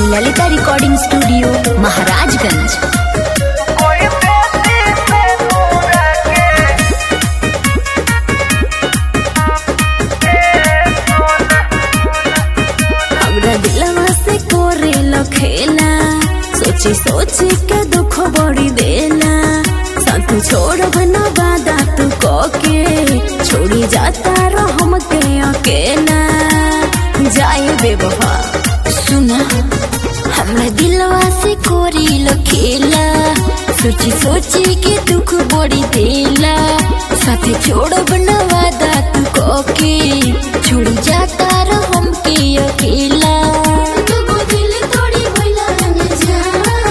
Lalita recording studio Maharajganj हमरा दिलवा से कोरे खेला सोची सोची के दुख बड़ी देला साथ छोड़ बना वादा तू के छोड़ी जाता रह हमके अकेला जाए बेवफा सुना हमरा दिलवा से कोरी खेला सोची सोची के दुख बड़ी देला साथे छोड़ बना वादा तू के छोड़ी जाता रह हमके अकेला दुगो दिल तोड़ी भइला न जा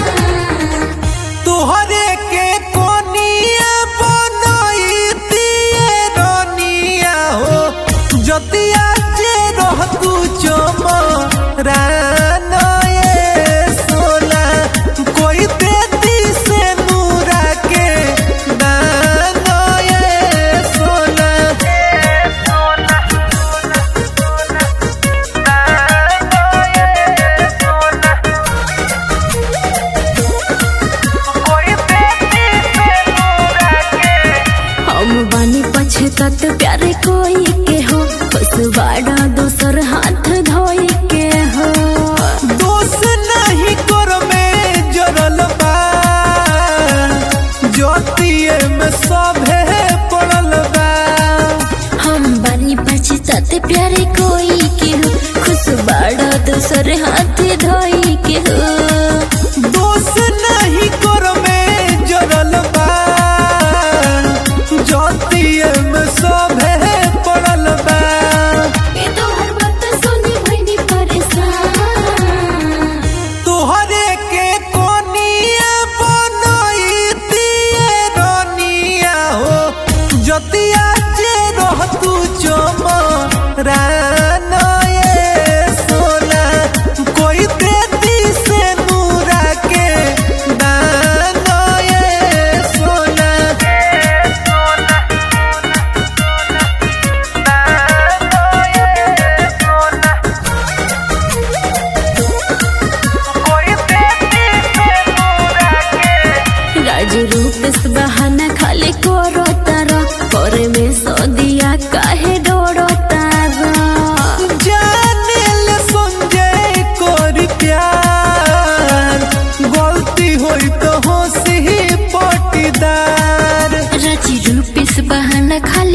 तोहरे के कोनिया बनैती रनिया हो जतिया जे रह तू चमरान ए सोना कोई देती से नूरा के दान ए सोना हम बानी पछतात प्यारे कोई के हो बस बाड़ा दोसर हाथ धोई के हो दोष नहीं कर में जरल बा ज्योतिए में सभे पड़ल बा हम बानी पछतात प्यारे कोई के हो खुश बाड़ा दोसर हाथ धोई के हो दोष नहीं कर में जरल बा ज्योतिए में सभे पड़ल बा ए तोहर बात सुनी भइनी परेशान तोहरे के कोनिया बनैती रनिया हो जतिया जे रह तू चमरान ए सोना कोई देती से नूरा के दान ए सोना राजू रूप से बहाना खाली करो तारा करे में सदिया काहे डरो तारा जाने ले संजय कर प्यार गलती होई तो हंसी पटीदार राजी रूप से बहाना खाली